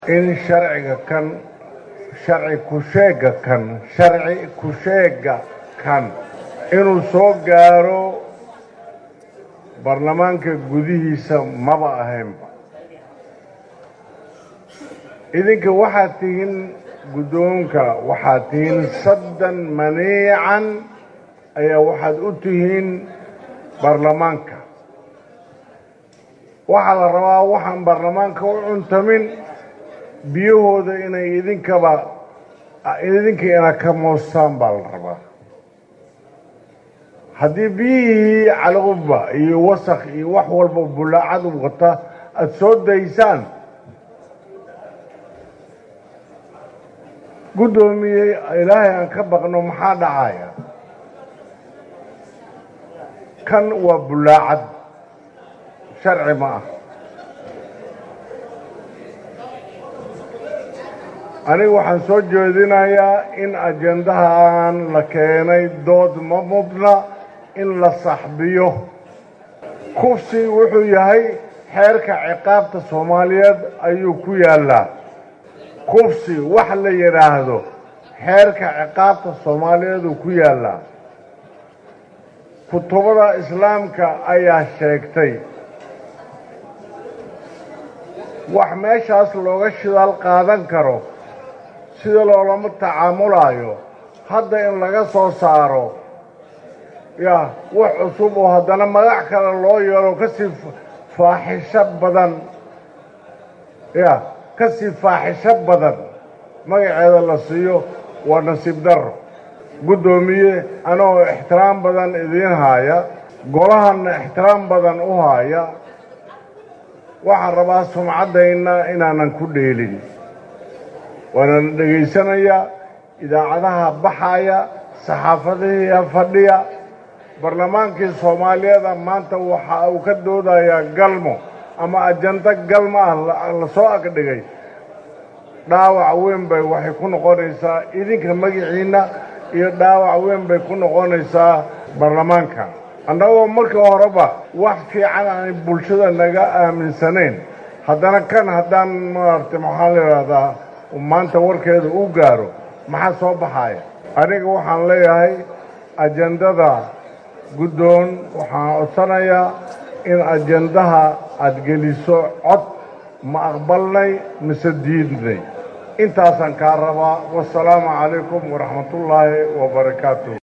in sharciga kan sharci ku-sheega kan sharci ku-sheega kan inuu soo gaaro baarlamaanka gudihiisa maba ahaynba idinka waxaad tihiin guddoonka waxaad tihiin saddan maniican ayaa waxaad u tihiin baarlamaanka waxaa la rabaa waxaan baarlamaanka u cuntamin biyahooda inay idinkaba idinka ina ka moostaan baa la rabaa haddii biyihii calqubba iyo wasakh iyo wax walba bulaacad u wata aada soo daysaan guddoomiyey ilaahay aan ka baqno maxaa dhacaya kan waa bulaacad sharci ma ah aniga waxaan soo jeedinayaa in ajendahan la keenay dood ma mudna in la saxbiyo kufsi wuxuu yahay xeerka ciqaabta soomaaliyeed ayuu ku yaallaa kufsi wax la yidhaahdo xeerka ciqaabta soomaaliyeed uu ku yaallaa kutubada islaamka ayaa sheegtay wax meeshaas looga shidaal qaadan karo sida loolama tacaamulaayo hadda in laga soo saaro ya wax cusub oo haddana magac kale loo yeelo kasii faaxisho badan ya kasii faaxisho badan magaceeda la siiyo waa nasiib darro guddoomiye anagoo ixtiraam badan idiin haaya golahanna ixtiraam badan u haaya waxaan rabaa sumcaddayna inaanan ku dheelin waana la dhegaysanayaa idaacadaha baxaya saxaafadihiia fadhiya barlamaankii soomaaliyeeda maanta waxa uu ka doodayaa galmo ama ajando galmo ah la soo agdhigay dhaawac weyn bay waxay ku noqonaysaa idinka magiciinna iyo dhaawac weyn bay ku noqonaysaa baarlamaanka annagoo markii horeba wax fiican aanay bulshada naga aaminsanayn haddana kan haddaan maaragtay maxaa la yidhaahdaa maanta warkeeda u gaaro maxaa soo baxaya aniga waxaan leeyahay ajendada guddoon waxaan codsanayaa in ajendaha aada geliso cod ma aqbalnay mise diidnay intaasaan kaa rabaa wasalaamu calaykum waraxmatullaahi wabarakaatu